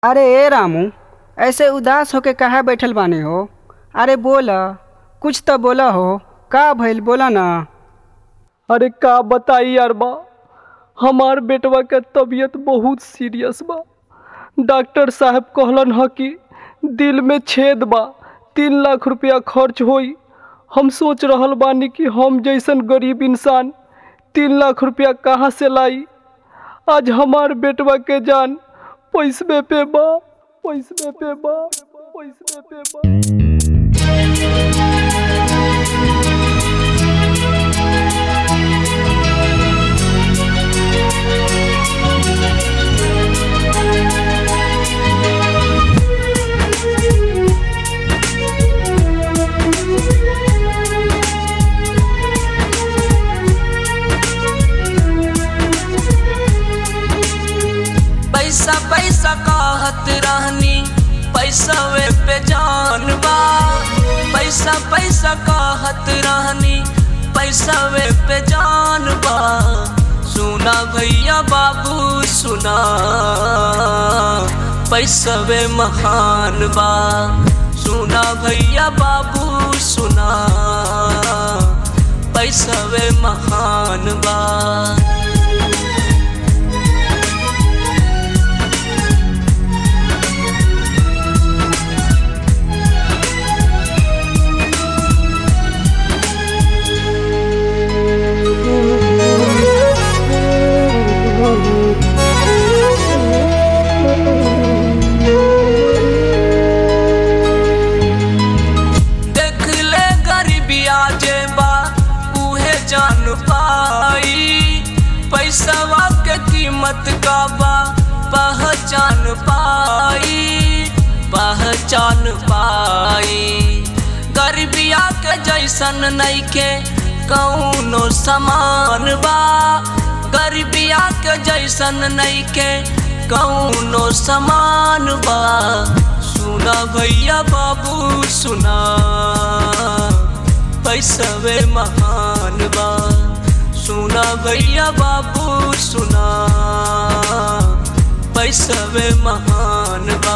अरे ए रामू ऐसे उदास होके काहे बैठल बानी हो अरे बोला कुछ तो बोला हो का भइल बोला ना अरे का बताई यार बा हमार बेटवा के तबीयत बहुत सीरियस बा डॉक्टर साहब कहलन ह कि दिल में छेद बा तीन लाख रुपया खर्च होई हम सोच रहल बानी कि हम जैसन गरीब इंसान तीन लाख रुपया कहाँ से लाई आज हमार बेटवा के जान पैसवे पे बा पैसवे पे बा पैसवे पे बा पैसा पैसा कहत रहनी पैसा वे पे जान बा पैसा पैसा कहत रहनी पैसा वे पे जान बा सुना भैया बाबू सुना पैसा वे महान बा सुना भैया बाबू सुना पैसा वे महान बा देख ले गरीबिया जे बा उहे जान पाई पैसवा के कीमत का बा पहचान पाई पहचान पाई गरीबिया के जैसन नइखे कौनो समान बा गरीबिया के जैसन नइखे कौनो समान बा सुना भैया बाबू सुना पैसवे महान बा सुना भैया बाबू सुना पैसवे महान बा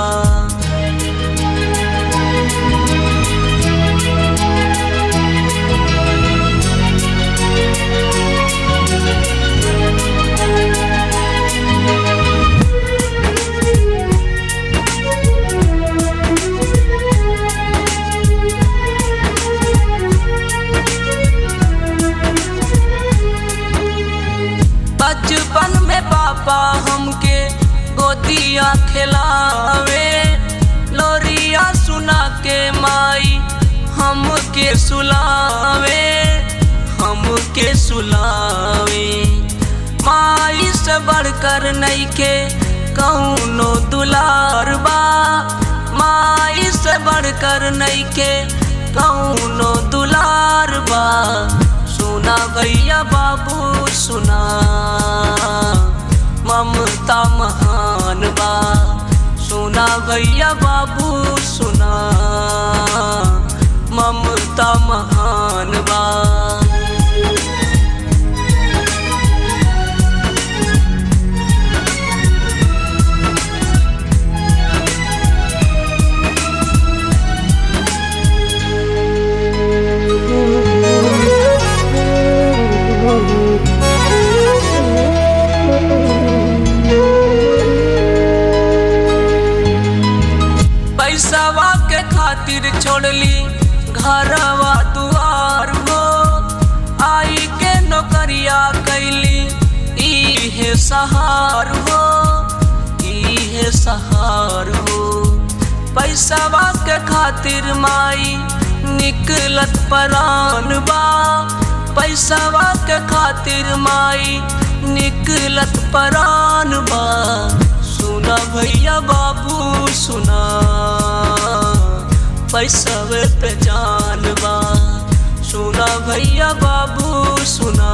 बचपन में पापा हमके गोदिया खिलावे लोरिया सुना के माई हमके सुलावे हमके सुलावे माई से बढ़कर नइखे कौनो दुलार बा माई से बढ़कर नइखे कौनो दुलार बा सुना भैया बाबू सुना ममता महान बा सुना भैया बाबू सुना ममता महान बा पैसावा के खातिर छोड़ली घरवा दुआर हो आई के नौकरिया कैली इहे सहार हो इहे सहार हो पैसावा के खातिर माई निकलत परान बा पैसावा के खातिर माई निकलत परान बा सुना भैया बाबू सुना पैसवे पे जान बा सुना भैया बाबू सुना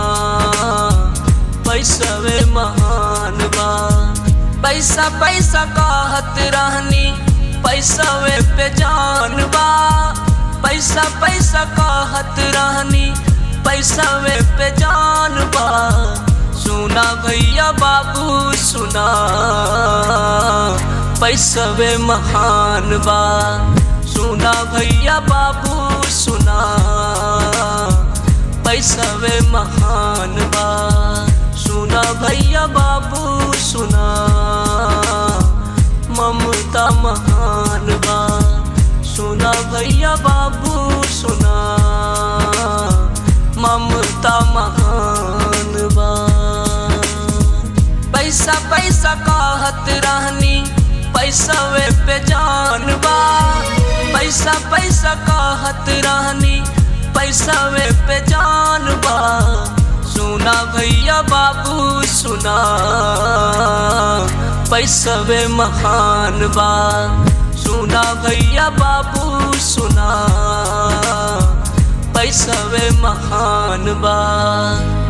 पैसवे महान बा पैसा पैसा कहत रहनी पैसवे पे जान बा पैसा पैसा कहत रहनी पैसवे पे जान बा सुना भैया बाबू सुना पैसवे महान बा सुना भैया बाबू सुना पैसवे महान बा सुना भैया बाबू सुना ममता महान बा सुना भैया बाबू सुना ममता महान बा पैसा पैसा कहत रहनी पैसा वे पे जान बा पैसा पैसा कहत रहनी पैसा वे पे जान बा सुना भैया बाबू सुना पैसा वे महान बा सुना भैया बाबू सुना पैसा वे महान बा